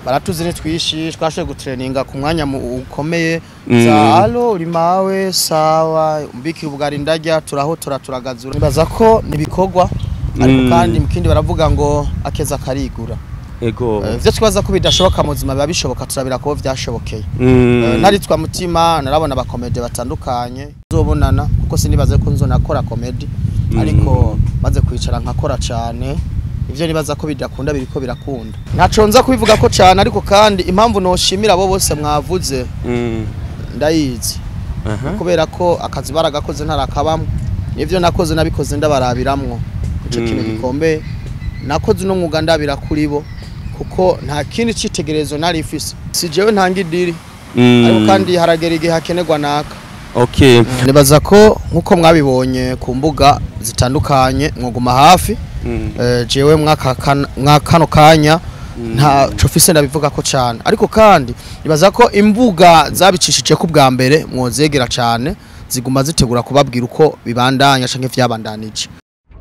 baratuzi ni twishi twashoboye gutreninga ku mwanya mu- ukomeye Mm. za alo uri mawe sawa mbikira ubugari ndarya turahotora turagazura nibaza ko nibikorwa ariko Mm. kandi mu kindi baravuga ngo akeza karigura ego Eh, ivyo twibaza ko bidashoboka mu buzima biba bishoboka turabira ko vyashobokeye Mm. Eh, naritwa mutima narabona abakomedi batandukanye zobonana kuko sinibaze ko nzonakora komedi ariko maze kwicara nkakora cane ivyo nibaza ko bidakunda biriko birakunda ntaco nza kubivuga ko cane ariko kandi impamvu noshimira abo bose mwavuze Mm. ndayizi Aha. kubera ko akazi baragakoze ntarakabamwo nivyo nakoze nabikoze ndabarabiramwo ico kintu Mm. gikomeye nakoze uno mwuga ndabira kuri bo kuko nta kindi citegerezo nari mfise si jewe ntanga idiri Mm. ariko kandi haragera igihe hakenerwa naka okay nibaza ko nk'uko mwabibonye ku mbuga zitandukanye mwuguma hafi Mm. eh, jewe mwaka kan- mwa kano kanya nta cofise ndabivuga ko cyane ariko kandi nibaza ko imbuga zabicishije ko bwa mbere mwozegera cyane ziguma zitegura kubabwira uko bibandanya canke vyabandanije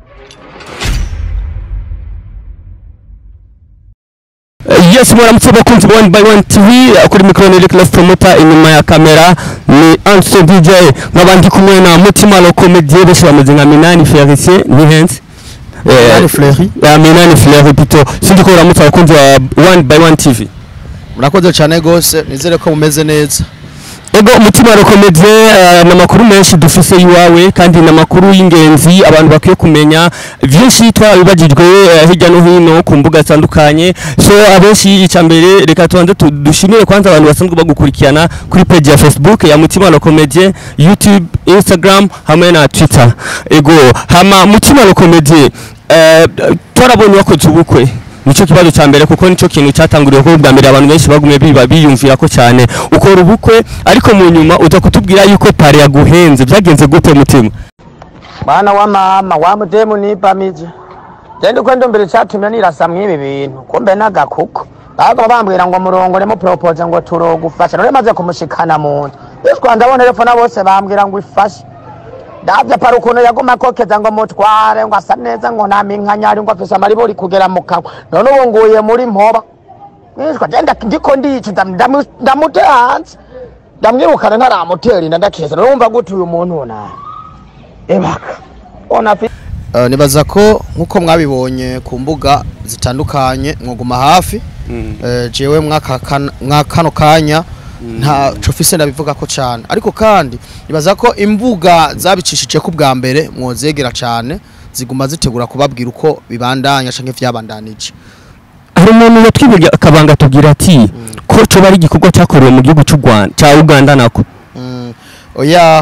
yes mwaramutse bakunzi ba one by one tv kuri mikoro ni Reckless Promoter inyuma ya kamera ni Anso DJ nkaba ndi kumwe na Mutima lo comedie benshi bameze nka Minani Felicien ni hensi Minani Fleury. ya Minani Fleury pito sindi ko uramutse abakunzi ba one by one tv murakoze cyane gose nizere ko mumeze neza ego umutima rokomedie ni amakuru menshi dufise iwawe kandi ni amakuru y'ingenzi abantu bakwiye kumenya byinshi twabibagijwe eh, hirya no hino ku mbuga zitandukanye so abenshi icya mbere reka tubanze tu- dushimire kwanza abantu basanzwe bagukurikirana kuri page ya facebook ya mutima rokomedie youtube instagram hamwe na twitter ego hama mutima rokomedie eh, twarabonye wakoze ubukwe nicyo kibazo cya mbere kuko nicyo kintu cyatanguriye ko bwa mbere abantu benshi bagumye biba biyumvira ko cyane ukora ubukwe ariko mu nyuma uza kutubwira yuko pari yaguhenze byagenze gute mutima mwana wa mama wa mudemu nipamije genda uko ndombere catumye nirasa mw'ibi bintu kumbe n'agakuko baga bambwira ngo murongoremo propose ngo turogufasha none maze kumushikana mu nzu yitwa ndabona telefone bose bambwira ngo ifashe ndavya para ukuntu yaguma akokeza ngo mutware ngo asa neza ngo nta minkanyari ngo afise amaribori kugera mu kanwa none ubu nguye muri mpoba nishwa genda ndiko ndica ndamu- ndamu- ndamute hanze ndamwirukana ntaramutera inda ndakeza none wumva gute uyu muntu nawe ebaka ona fi Eh, nibaza ko nk'uko mwabibonye ku mbuga zitandukanye mwuguma hafi Eh, jewe mwaka kan- mwa kano kanya nta cofise ndabivuga ko cyane ariko kandi nibaza ko imbuga zabicishije ko bwa mbere mwozegera cyane ziguma zitegura kubabwira uko bibandanya canke vyabandanije hari umuntu yatwiburiye akabanga atubwira ati ko coba ari igikorwa cyakorewe mu gihugu cy'u Rwanda cya Uganda nako Mm, oya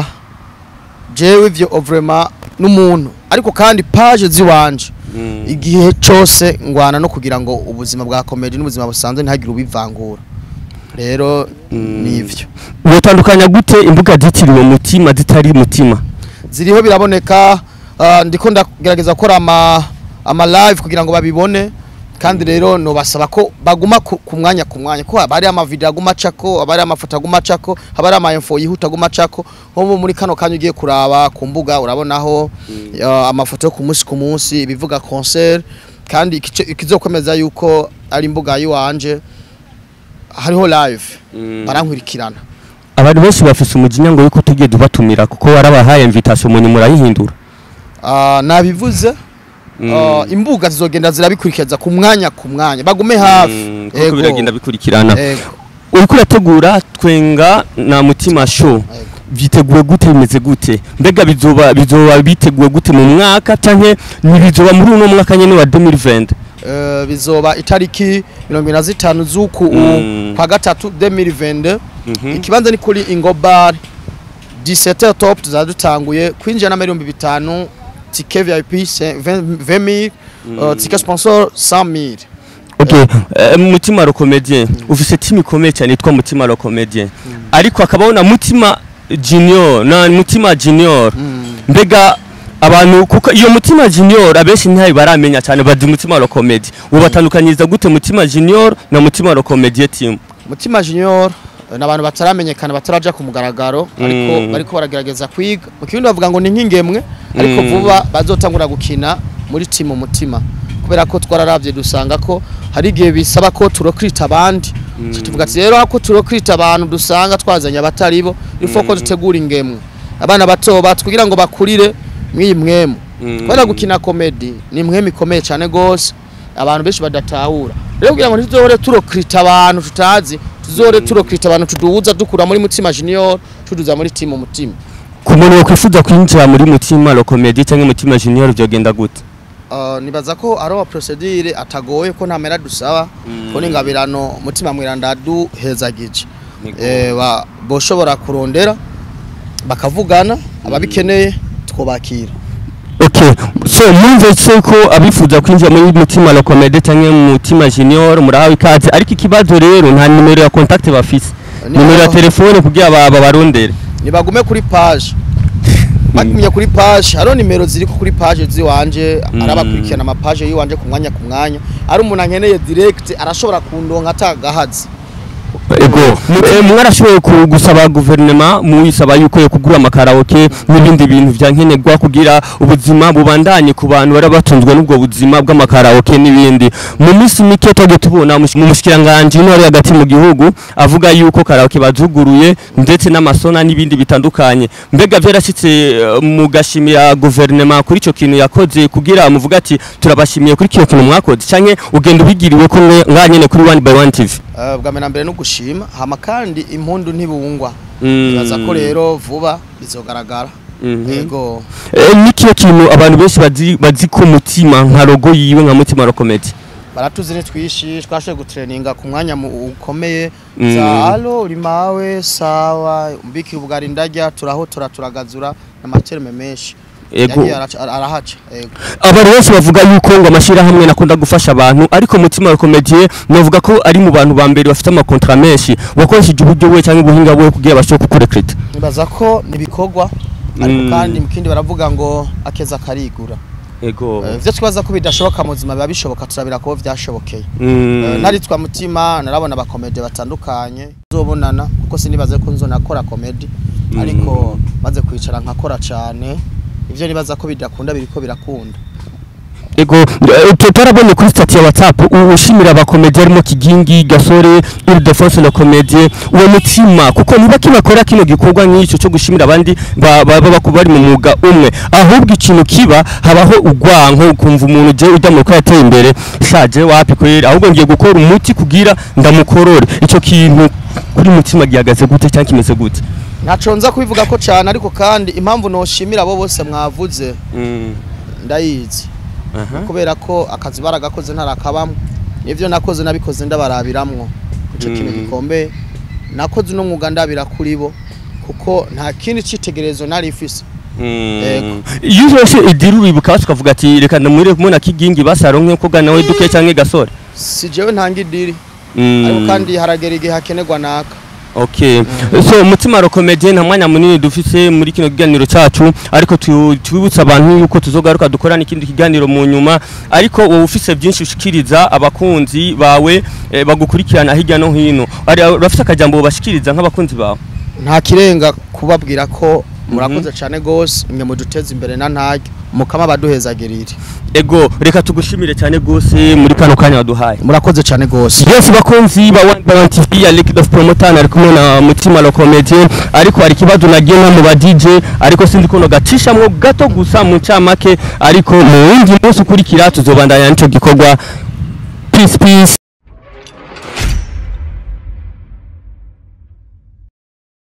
jewe ivyo vraiment n'umuntu ariko kandi page ziwanje igihe cyose ngwana no kugira ngo ubuzima bwa comedy n'ubuzima busanzwe ntihagire ubivangura rero nivyo wotandukanya gute imbuga zitiriwe mutima zitari mutima ziriho biraboneka ah, ndiko ndagerageza gukora ama ama live kugira ngo babibone kandi rero nobasaba ko baguma ku ku mwanya ku mwanya ko haba hari amavideo aguma acako haba hari amafoto aguma acako haba hari ama-info yihuta aguma acako nko muri kano kanya ugiye kuraba ku mbuga urabonaho ah, amafoto yo ku munsi ku munsi ibivuga concert kandi ikice- ikizokomeza yuko ari imbuga yiwanje hariho live barankurikirana abantu benshi bafise umujinya ngo yuko tugiye dubatumira kuko warabahaye invitation mu nyuma urayihindura Ah, nabivuze Ah, imbuga zizogenda zirabikurikiza ku mwanya ku mwanya bagume hafi kuko Ego. biragenda bikurikirana Ego. uriko urategura twenga na mutima show Ego. byiteguye gute bimeze gute mbega bizoba bizoba biteguye gute mu mwaka canke ntibizoba muri uno mwaka nyene wa 2020 Eh, bizoba itariki mirongo ine na zitanu z'uku Mm. kwa gatatu 2022 Mhm. ikibanza ni kuri ingobar 17 top tuzaba dutanguye kwinjira na miliyoni bitanu tike vip 20000 uh, tike sponsor 100000 Okay, eh, mutima ro comedien ufise team ikomeye cyane yitwa mutima ro comedien ariko akabaho na mutima junior na mutima junior mbega abantu kuko iyo mutima junior abenshi ntayo baramenya cyane bazi mutima ro comedy ubatandukanyiriza gute mutima junior na mutima ro comedie team mutima junior eh, n'abantu bataramenyekana bataraja ku mugaragaro ariko Mm. bariko baragerageza kwiga mu kirundi bavuga ngo ni nk'ingemwe ariko Mm. vuba bazotangura gukina muri timu mutima kubera ko twararavye dusanga ko hari igihe bisaba ko turokrita abandi tuvuga ati rero ako turokrita abantu dusanga twazanye abatari bo ifo ko dutegura ingemwe abana bato bato kugira ngo bakurire mw'iyi mwemu kubera gukina komedi ni mwemu ikomeye cyane gose abantu benshi badatahura rero kugira ngo ntituzohore turokrita abantu tutazi tuzohore turokrita abantu tuduhuza dukura muri mutima junior tuduza muri timu mutima ku muntu wakwifuza kwinjira muri mutima lokomedi cyangwa mutima junior byogenda gute Uh, nibaza ko ari wa procedure atagoye ko ntamera dusaba ko n'ingabirano mutima mwiranda duhezagije eh ba boshobora kurondera bakavugana ababikeneye twobakira Okay, so yumve se ko abifuza kwinjira muri mutima lokomedi cyangwa mutima junior murahawe ikaze ariko ikibazo rero nta nimero ya contact bafise Ni nimero ya aho- telefone kugira ba babarondere nibagume kuri page bagumye kuri page hariho nimero ziri kuri page ziwanje ari abakurikirana amapage yiwanje ku mwanya ku mwanya ari umuntu ankeneye direct arashobora kundonka atagahazi ego Eh, mwarashoboye ku- gusaba guverinoma muyisaba yuko yo kugura amakaraoke n'ibindi bintu vya nkenerwa kugira ubuzima bubandanye ku bantu bari batunzwe n'ubwo buzima bw'amakaraoke n'ibindi mu minsi mike twagiye tubona umush- mu mushikiranganje w'intore hagati mu gihugu avuga yuko karaoke bazuguruye ndetse n'amasona n'ibindi bitandukanye mbega vyarashitse eh, mugashimira guverinoma kuri ico kintu yakoze kugira muvuga ati turabashimiye kuri kino kintu mwakoze canke ugenda ubigiriwe ko nganyene kuri one by one tv Uh, bwa mbere na mbere no gushima hama kandi impundu ntibungwa Mm. nibaza ko rero vuba bizogaragara Mhm. yego Eh, nikiyo kintu abantu benshi bazi bazi ko mutima nka logo yiwe nka mutima rokomedi baratuzi nitwishi twashoboye gutreninga ku mwanya mu- ukomeye Mm. za alo uri mawe sawa mbiki ubugari ndarya turahotora turagazura n'amaterme menshi Ego. Yagiye araca- arahaca yego abantu benshi bavuga yuko ngo amashyirahamwe nakunda gufasha abantu ariko mutima rokomedi navuga ko ari mu bantu ba mbere bafite amakontra menshi wakoresheje uburyo we cyangwa ubuhinga bwe kugira bashobore kukurekrita nibaza ko nibikorwa ariko Mm. kandi mu kindi baravuga ngo akeza karigura ego Eh, ivyo twibaza ko bidashoboka mu buzima biba bishoboka turabira ko vyashobokeye Mm. Eh, naritwa mutima narabona abakomedi batandukanye nzobonana kuko sinibaze ko nzonakora komedi ariko maze kwicara nkakora cane ivyo nibaza ko bidakunda biriko birakunda ego eh, tu- twarabonye kuri stati ya whatsapp u- ushimira abakomedi harimo kigingi gasore ildefonse na komedi uwo mutima kuko niba kinakora kino gikorwa nk'icyo cyo gushimira abandi ba- ba- baba ku- bari mu mwuga umwe ahubwo ikintu kiba habaho ugwanko ukumva umuntu je ujya mu ruko yateye imbere shaje wapi kwera ahubwo ngiye gukora umuti kugira ndamukorore icyo kintu kuri mutima gihagaze gute cyangwa kimeze gute ntaco nza kubivuga ko cane ariko kandi impamvu noshimira abo bose mwavuze ndayizi kubera ko akazi baragakoze ntarakabamwo nivyo nakoze nabikoze ndabarabiramwo ico kintu Mm. gikomeye nakoze uno mwuga ndabira kuri bo kuko nta kindi citegerezo nari mfise Ego. iyo uzose idiri uribuka basi ukavuga ati reka ndamwire kumuna kigingi basaronke ko gana we duke cyangwa gasore si jewe ntanga idiri Mm. ariko kandi haragera igihe hakenerwa naka Okay. So mutima rokomedie nta mwanya munini dufise muri kino kiganiro cacu ariko tu- tubibutsa abantu yuko tuzogaruka dukorana ikindi kiganiro mu nyuma ariko wowe ufise byinshi ushikiriza abakunzi bawe eh, bagukurikirana hirya no hino ari urafise akajambo bashikiriza nk'abakunzi bawe nta kirenga kubabwira ko murakoze cyane gose mwe muduteza imbere na ntaryo mukama baduhezagirire ego reka tugushimire cyane gose muri kano kanya waduhaye murakoze cyane gose Yes bakunzi ba One by One TV ya Liquid of Promoter ari kumwe na Mutima la Comedie ariko hari kibazo nagiye mu ba DJ ariko sindi kuno gacishamwo gato gusa mu ncamake ariko mu wundi munsi ukurikira tuzobandanya nico gikorwa peace peace